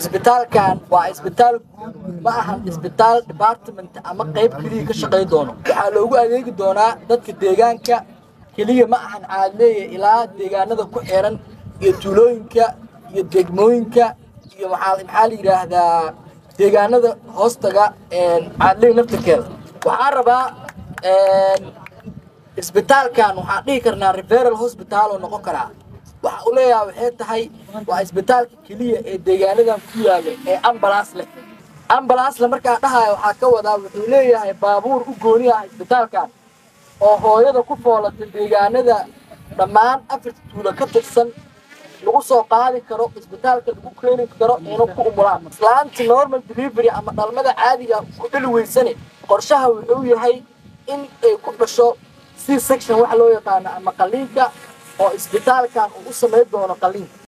isbitaalkan waa isbitaal guud ma ahan isbitaal department ama qayb keliya ka shaqay doono waxaa loogu adeegi doonaa dadka deegaanka keliya ma ahan caadleeya ilaa deegaanada ku xiran iyo tuulooyinka iyo degmooyinka iyo maxaa maxaa la yidhaahdaa deegaanada hoostaga caadleey naftarkeeda waxaan rabaa isbitaalkan waxaan dhihi karnaa referal hospital oo noqon karaa waxa uu leeyahay waxay tahay waa isbitaalka keliya ee deegaanadan ku yaala ee ambalaas leh ambalaasle markaa dhahaya waxaa ka wadaa wuxuu leeyahay baabuur u gooni ah isbitaalkan oo hooyada ku foolata deegaanada dhammaan afarta tuulo ka tirsan lagu soo qaadi karo isbitaalka lagu keeni karo inuu ku umulaan islaanta normal delivery ama dhalmada caadiga ku dhali weysane qorshaha wuxuu yahay in ay ku dhasho c section waxa loo yaqaano ama qaliinka oo isbitaalkan uu u samayn doono qaliinka